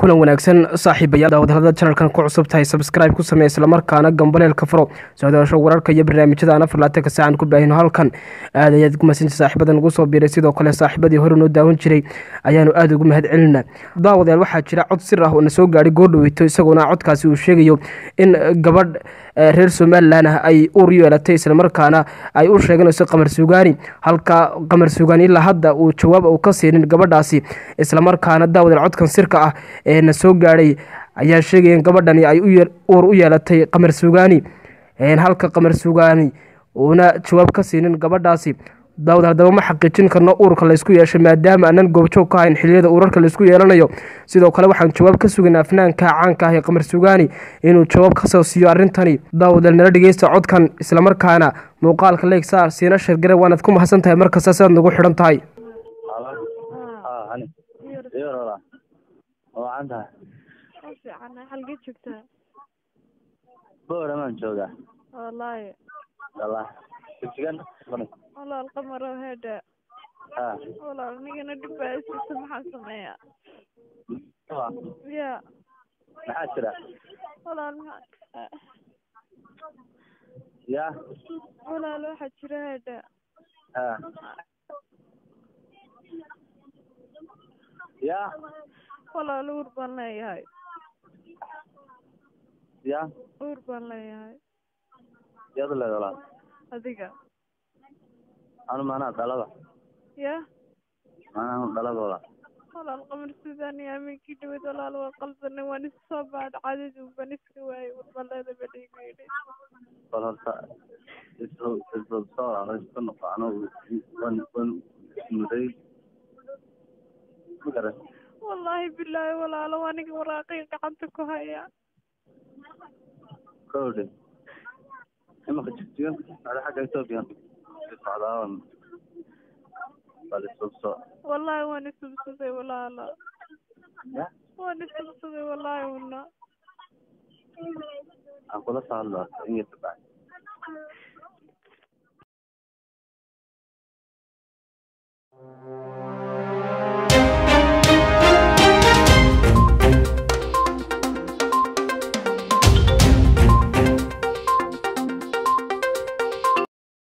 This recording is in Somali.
kulan wanaagsan saaxiibayaal daawadhalada janalkan ku cusub tahay sabscribe ku samee islamarkaana gambaleelka furo socdaasho wararka iyo barnaamijyada aan afar laatanka saacan ku baahino halkan aad ayaad ugu mahadsanti saaxiibada nagu soo biiray sidoo kale saaxiibadii hore noo daawan jiray ayaanu aada ugu mahad celinaa daawadayaal waxaa jira cod sir ah oo na soo gaadhay goordhaweyto isagoona codkaasi uu sheegayo in gabadh reer somalilan ah ay uur yeelatay islamarkaana ay u sheeganayso qamar sugaani halka qamar sugaani ilaa hadda uu jawaab uu ka siinin gabadhaasi islamarkaana daawadayaal codkan sirka ah ee na soo gaadhay ayaa sheegaya in gabadhani ay uur u yeelatay qamar sugaani halka qamar sugaani uuna jawaab ka siinin gabadhaasi daawad haddaba ma xaqiijin karno uurka laysku yeeshay maadaama aanan goobjoog ka hayn xiliyada uurarka laysku yeelanayo sidoo kale waxaan jawaab ka sugaynaa afnaanka caanka ah ee qamar sugaani inuu jawaab kasoo siiyo arrintani daawadal nala dhegeysta codkan islamarkaana muuqaalka leegsaar siina shargare waanaad ku mahadsan tahay markasta sidaad nagu xidhan tahay wacan tahay oo fiican halgee joogtaa booramaan joogaa wallaahi wallaahi dugsigan walaal qamaro heedha ha walaal nigana dhib baa isiisa maxaan sameeyaa ya maxaa jira walaal maxaa ya walaal waxaa jira heedha ha ya walaal uur baan leeyahay ya uur baan leeyahay yaad leed walaal adiga anu maanaa dhalada ya maanaa dhalada walaal walaal qamar suudaan iyo aminkii dhawad walaal waa qaldanay waan isu soo baadha cadadu baan iska waayay warbaleeda ba dhiigu yidhi bal horta isu isu soo walaalo isku noqo anu wan wan muday magaran wallaahi bilaahi walaalo aniga waraaqay gacanta ku haya kowdhe imaka jigjigan ada xagga etoobiya socdaawan bal isubso wallaahi waan isubsaday walaalo ya waan isubsaday wallaahi una aan kula soo hadlo in yar kabacdi